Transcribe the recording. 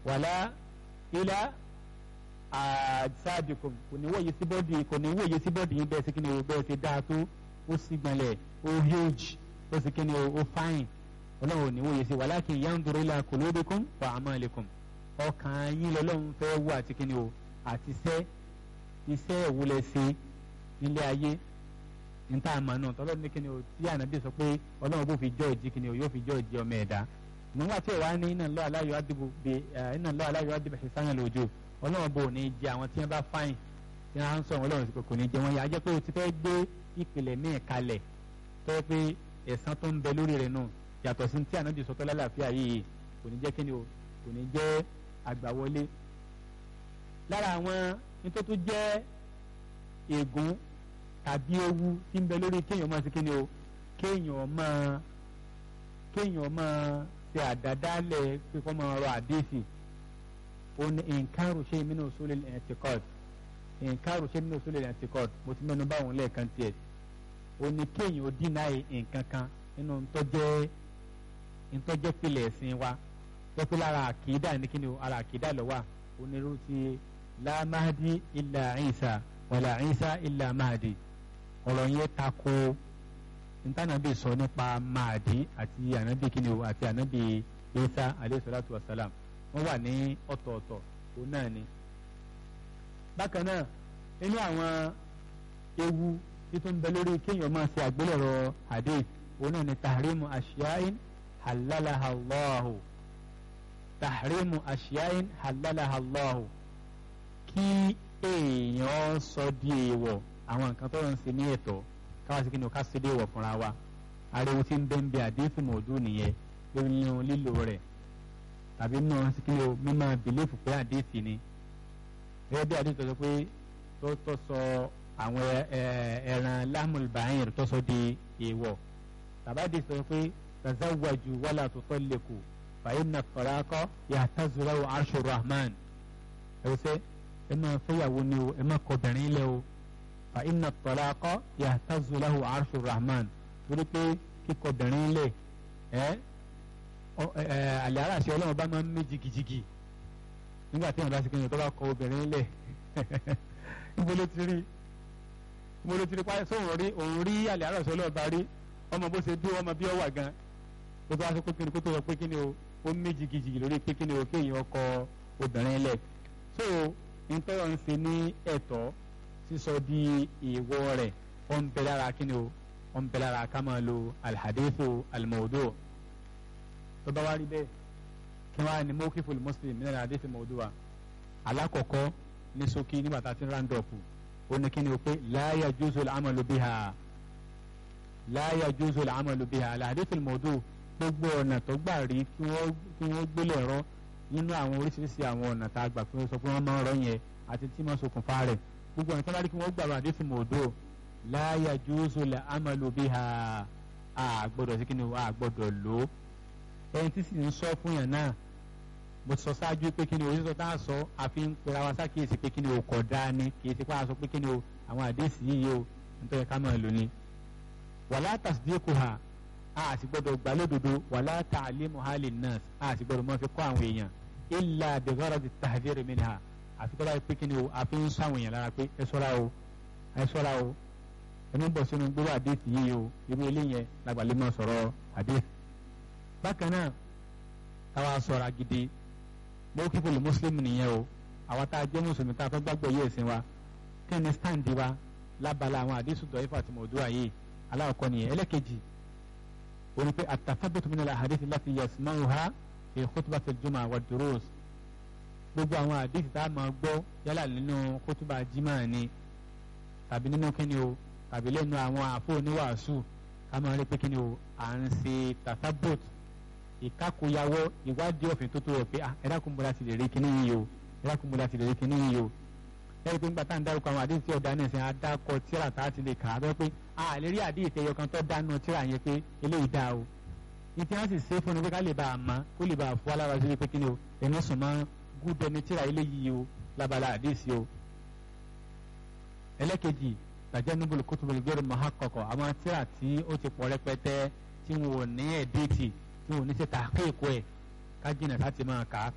wàlá ilá àṣàdìkùn kò ní wòye sí bọ́ọ̀dì kò ní wòye sí bọ́ọ̀dì yín bẹ́ẹ̀ sí kí ni o bẹ́ẹ̀ ṣe dáa tó ó sì gbọ̀nlẹ̀ ó huge ó sì kí ni o ó fine ọlọ́run ò ní wòye sí walakin yanzuru ila qulubikum wa a'malikum ọkàn yín lọ́lọ́run fẹ́ wò àti kí ni o àti iṣẹ́ iṣẹ́ ìwúlẹ̀ ṣe nílé ayé níta àmà náà tọ́lọ́run ní kí ni o tí ànábì sọ pé ọlọ́run bó fi jọ́ ìjì kí ni o yóò fi jọ́ ìjì ọmọ ẹ̀dá nígbà tí ìwà ní inna Allaha la yu'adhibu bi inna Allaha la yu'adhibu ihsana al-wujuh ọlọ́run bò ní jẹ àwọn tí wọ́n bá fáyìn tí wọ́n á ń sọ ọlọ́run kò ní jẹ wọ́n yà á jẹ́ pé o ti fẹ́ gbé ìpìlẹ̀ míì kalẹ̀ tó yẹ pé ẹ̀san tó ń bẹ lórí rẹ̀ náà yàtọ̀ sí tí ànábì sọtọ́ lálàáfíà yìí kò ní jẹ́ kí ni o kò ní jẹ́ àgbàwọlé lára àwọn nítorí tó jẹ́ ègún tàbí ewu tí ń bẹ lórí kéèyàn máa ṣe kí ni o kéèyàn máa kéèyàn máa ṣe àdádálẹ̀ pé kó máa rọ àdéhìí ó ní nǹkan ṣe min usul al-i'tiqad nǹkan ṣe min usul al-i'tiqad mo ti mẹ́nu báwọn lẹ́ẹ̀kan tiẹ̀ ó ní kéèyàn ó dínàì nǹkan kan nínú ntọ́jẹ́ ntọ́jẹ́ pilẹ̀ ẹ̀sìn wa pẹ́pẹ́ lára àkìdá ní kíni o ara àkìdá lọ wà onírú ti la mahdi illa Isa wala Isa illa mahdi ọ̀rọ̀ yẹn tako ntànàbí sọ nípa mahdi àti ànábì kíni o àti ànábì Isa alayhi salatu wa salam wọ́n wà ní ọ̀tọ̀ọ̀tọ̀ òun náà ni. bákan náà nínú àwọn ewu títún bẹ lórí kéèyàn máa ṣe àgbélẹ̀rọ hadith òun náà ni tahrimu ashiyain halalaha allahu tahrimu ashiyain halalaha allahu kí èèyàn sọ di èèwọ̀ àwọn nǹkan tó ń ṣe ní ẹ̀tọ́ káwá sí kí ni o ká ṣe dé èèwọ̀ fúnra wa ariwo tí ń bẹ́ ń bẹ àdéhùn mọ̀ọ́dú nìyẹn lórí nínú lílo rẹ̀ tàbí nínú sí kí ni o mímọ́ bìlífù pé àdéhùn ni gẹ́gẹ́ bí àdéhùn tó sọ pé tó tó sọ àwọn ẹran lámùlbáyìn tó sọ di èèwọ̀ tàbádé sọ pé tazawwaju wala tutalliqu fa inna at-talaqa yahtazu lahu arshu rahman ẹ̀wọ̀sẹ̀ ẹ máa fẹ́yàwó ni o ẹ máa kọbìnrin lẹ o fa inna at-talaqa yahtazu lahu arshu rahman torí pé kíkọbìnrin lẹ ẹ àlẹ́ aráàṣẹ ọlọ́run bá máa ń mí jigijigi nígbà tí wọn bá ti kéèyàn tó bá kọ obìnrin lẹ níbo ló ti rí níbo ló ti rí páyọ sóhun rí òun rí àlẹ́ aráàṣẹ ọlọ́run bá rí ọmọ bó ṣe bí ọmọ bí ọ wà gan tó bá sọ pé kí ni kó tó sọ pé kí ni o ó mí jigijigi lórí pé kí ni o kéèyàn kọ obìnrin lẹ so nítorí wọn ṣe ní ẹ̀tọ́ sísọ di ìwọ rẹ̀ ó ń bẹ lára kí ni o ó ń bẹ lára ká máa lo alhadithu almawdu tó bá wá rí bẹ́ẹ̀ kí wọ́n á ní mawqiful muslim min alhadithu mawdu'a alákọ̀ọ́kọ́ ní ṣókí nígbà tá a ti ń round up ó ní kí ni o pé la yajuzu al-amalu biha la yajuzu al-amalu biha alhadithu almawdu gbogbo ọ̀nà tó gbà rí kí wọ́n gbélé ẹ̀rọ nínú àwọn oríṣiríṣi àwọn ọ̀nà tá a gbà pé sọ pé wọ́n máa ń rọ yẹn àti tí wọ́n ṣokùnfà rẹ̀ gbogbo ọ̀nà tó bá rí kí wọ́n gbàgbọ́ àdéhùn mọ̀ọ́dọ́ la yajuzu al-amalu biha a gbọ́dọ̀ sí kíni a gbọ́dọ̀ lò ó ẹni tí sì ń sọ fún yàn náà mo sọ ṣáájú pé kíni oríṣiríṣi tá a sọ àfi ń pera wa sákìyèsí pé kíni o kọ̀ dáa ni kì í ṣe pé a sọ pé kíni o àwọn àdéhùn yìí o nítorí ká máa lò ní. wala tasdiquha a sì gbọ́dọ̀ gbà lódodo wala ta'limu halin nas a sì gbọ́dọ̀ máa fi kọ́ àwọn èèyàn illa bi gharadi tahdhir minha àfi tó bá yẹ pé kí ni o àfi ń sọ àwọn èèyàn lára pé ẹ ṣọ́ra o ẹ ṣọ́ra o ẹni bọ̀ sínú gbówó àdéhùn yìí o irú eléyẹn làgbàlẹ́ máa sọ̀rọ̀ àdéhùn. bákan náà káwa sọ̀rọ̀ gidi mọ́kífò lè mùsùlùmí nìyẹn o àwa tá a jẹ́ mùsùlùmí tá a fẹ́ gbàgbọ́ yé ẹ̀sìn wa kí ni stand wa lábala àwọn àdéhùn dọ̀ ifá àti mọ̀ọ́dúnrà yìí aláwọ̀kọ́ nìyẹn ẹlẹ́kejì òní pé àtàfàbùtù min al-ahadith allati yasma'uha fi khutbati al-jumu'a wa durus gbogbo àwọn àdéhùn tá a máa gbọ́ yálà nínú kótóbà jimá ni tàbí nínú kíni o tàbí lẹ́nu àwọn àfọ oníwàásù ká máa rí pé kíni o à ń ṣe tàfàbùt ìkákoyàwó ìwádìí òfin tó tó rẹ̀ pé ẹ dákun bọ́lá ti lè rí kíní yìí o ẹ dákun bọ́lá ti lè rí kíní yìí o lẹ́yìn pé nígbà tá à ń dárúkọ àwọn àdéhùn tí ọ̀dà náà ṣe àdàkọ tíra tá a ti lè kà á bẹ́ẹ̀ pé a lè rí àdéhùn tẹ̀yọ kan tó dánú tíra yẹn pé eléyìí dáa o ní tí wọ́n sì ṣe fún ni pé ká lè bá a mọ̀ kó lè bá a fọ́ alára sí pé kíni o ẹ̀mí sùn máa gúdẹ ní tíra eléyìí o lábala àdéhùn o. ẹlẹ́kejì tàjẹ́ níbulu kótóbulu gẹ́rù mahakọ̀kọ̀ àwọn tíra tí ó ti pọ̀ rẹpẹtẹ tí wọn ò ní ẹ̀dẹ́tì tí wọn ò ní ṣe tàkéèkó ẹ̀ ká jìnà láti máa kà á